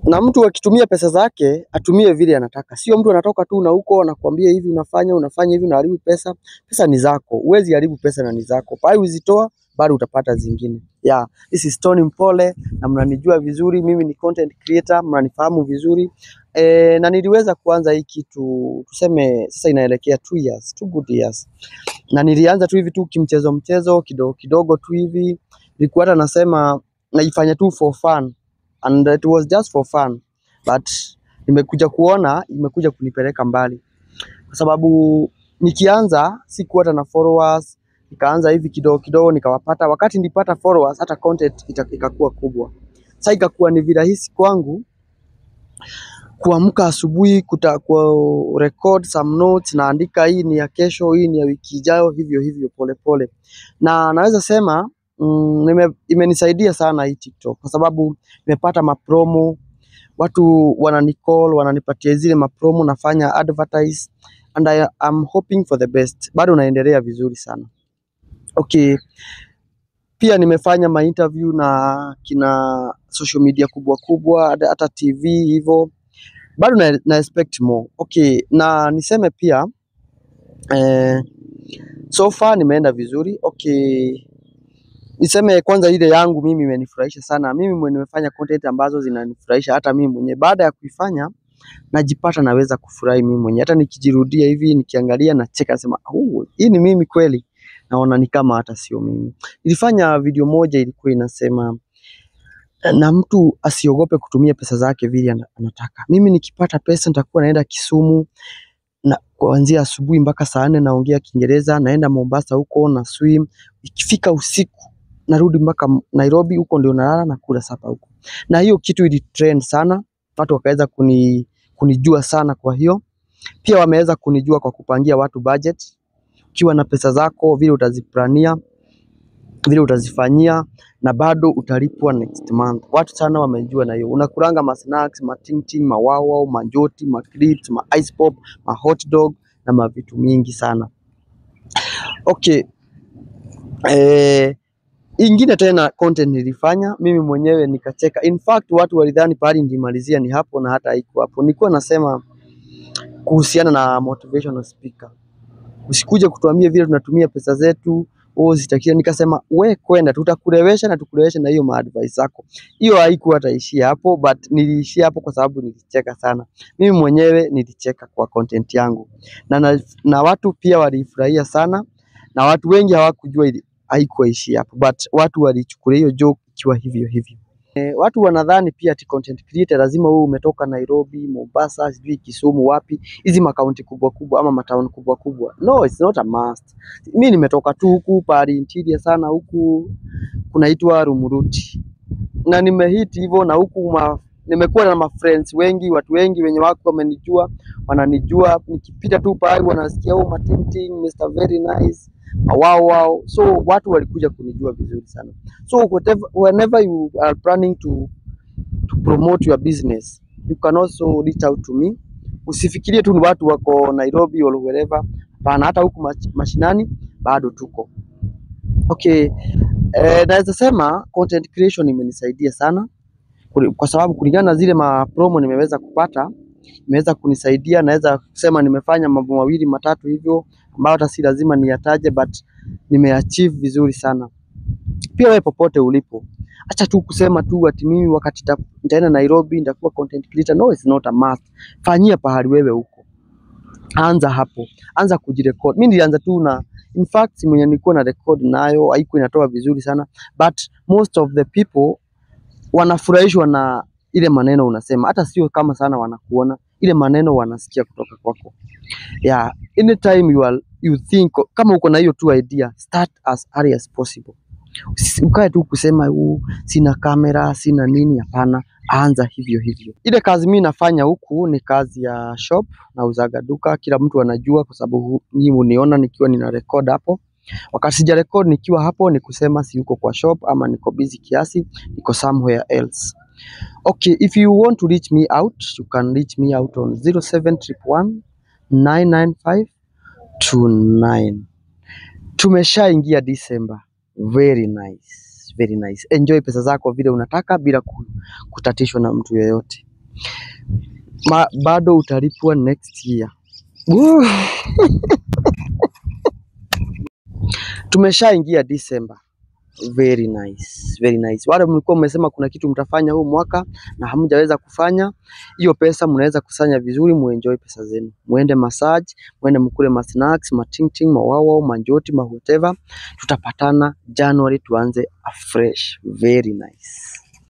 na mtu akitumia pesa zake atumie vile anataka, sio mtu anatoka tu na huko anakuambia hivi unafanya unafanya hivi unaharibu pesa. Pesa ni zako, huwezi haribu pesa na ni zako, pale uzitoa bado utapata zingine. Yeah, this is Tony Mpole na mnanijua vizuri, mimi ni content creator, mnanifahamu vizuri e, na niliweza kuanza hii kitu tuseme sasa inaelekea two years, two good years, na nilianza tu hivi tu kimchezo mchezo kidogo kidogo tu hivi, nilikuwa hata nasema naifanya tu for fun and it was just for fun but nimekuja kuona imekuja kunipeleka mbali, kwa sababu nikianza sikuwa hata na followers, nikaanza hivi kidogo kidogo nikawapata. Wakati nilipata followers, hata content ita- ikakuwa kubwa. Sasa ikakuwa ni virahisi kwangu kuamka asubuhi kuta ku record some notes, naandika hii ni ya kesho, hii ni ya wiki ijayo, hivyo hivyo pole pole, na naweza sema mm, nime, imenisaidia sana hii TikTok kwa sababu nimepata mapromo, watu wananicall wananipatia zile mapromo, nafanya advertise and I am hoping for the best. Bado naendelea vizuri sana. Okay, pia nimefanya ma interview na kina social media kubwa kubwa, hata hata TV hivyo, bado na, na expect more. Okay, na niseme pia eh, so far nimeenda vizuri. Okay, niseme kwanza ile yangu mimi imenifurahisha sana. Mimi mwenye nimefanya content ambazo zinanifurahisha hata mimi mwenyewe. Baada ya kuifanya najipata naweza kufurahi mimi mwenyewe, hata nikijirudia hivi nikiangalia nacheka, nasema "Oh, hii ni mimi kweli, naona ni kama hata sio mimi. Nilifanya video moja ilikuwa inasema na mtu asiogope kutumia pesa zake vile ana- anataka. Mimi nikipata pesa nitakuwa naenda Kisumu na kuanzia asubuhi mpaka saa nne naongea Kiingereza, naenda Mombasa huko na swim. Ikifika usiku narudi mpaka Nairobi, huko ndio nalala na kula sapa huko. Na hiyo kitu ili trend sana, watu wakaweza kuni, kunijua sana. Kwa hiyo pia wameweza kunijua kwa kupangia watu budget. Ukiwa na pesa zako vile utaziplania vile utazifanyia na bado utalipwa next month. Watu sana wamejua na hiyo. Unakulanga ma snacks, ma ting ting, ma wow wow, ma njoti, ma crisps, ma ice pop, ma hot dog na ma vitu mingi sana. Okay, eh, ingine tena content nilifanya mimi mwenyewe nikacheka. In fact watu walidhani pahali nilimalizia ni hapo na hata haiko hapo. Nilikuwa nasema kuhusiana na motivational speaker. Usikuje kutuambia vile tunatumia pesa zetu oh, zitakia. Nikasema we kwenda, tutakulewesha na tukulewesha na hiyo maadvice zako. Hiyo haikuwa hataishia hapo, but niliishia hapo kwa sababu nilicheka sana. Mimi mwenyewe nilicheka kwa content yangu na, na, na watu pia walifurahia sana, na watu wengi hawakujua ili- haikuishia hapo, but watu walichukulia hiyo joke ikiwa hivyo hivyo. E, watu wanadhani pia ati content creator lazima wewe umetoka Nairobi, Mombasa, sijui Kisumu, wapi hizi makaunti kubwa kubwa ama matauni kubwa kubwa. No, it's not a must. Mi nimetoka tu huku pahali interior sana, huku kunaitwa Rumuruti na nimehit hivyo, na huku ma, nimekuwa na mafriends wengi, watu wengi wenye wako wamenijua, wananijua nikipita tu pahali wanasikia oh, Matinting, Mr very nice, wow wow. So watu walikuja kunijua vizuri sana. So whatever, whenever you are planning to to promote your business you can also reach out to me. Usifikirie tu ni watu wako Nairobi or wherever. Hapana, hata huku mach- mashinani bado tuko okay. Eh, naweza sema content creation imenisaidia sana Kuli- kwa sababu kulingana na zile ma promo nimeweza kupata imeweza kunisaidia. Naweza kusema nimefanya mambo mawili matatu hivyo ambayo hata si lazima niyataje, but nimeachieve vizuri sana. Pia wewe popote ulipo, acha tu kusema tu ati mimi wakati nita- nitaenda Nairobi nitakuwa content creator. No, it's not a must. Fanyia pahali wewe uko, anza hapo, anza kujirecord. Mimi nilianza tu na in fact mwenye nilikuwa na record nayo haikuwa inatoa vizuri sana, but most of the people wanafurahishwa na ile maneno unasema, hata sio kama sana wanakuona, ile maneno wanasikia kutoka kwako. Yeah, anytime you are, you think kama uko na hiyo tu idea, start as early as possible. Usi- Ukae tu kusema huu sina kamera sina nini, hapana, anza hivyo hivyo. Ile kazi mimi nafanya huku ni kazi ya shop, nauzaga duka, kila mtu anajua kwa sababu nyinyi uniona nikiwa nina record hapo. Wakati sija record nikiwa hapo ni kusema si uko kwa shop ama niko busy kiasi, niko somewhere else. Okay, if you want to reach me out, you can reach me out on 0711 995 29. Tumeshaingia December. Very nice. Very nice. Enjoy pesa zako vile unataka bila ku- kutatishwa na mtu yeyote. Ma, bado utalipwa next year. Woo! Tumeshaingia December. Very nice, very nice. Wale mlikuwa mmesema kuna kitu mtafanya huu mwaka na hamjaweza kufanya, hiyo pesa mnaweza kusanya vizuri, muenjoy pesa zenu, muende massage, muende mkule ma snacks, ma ting ting, ma wawa, manjoti, ma whatever. Tutapatana January tuanze afresh. Very nice.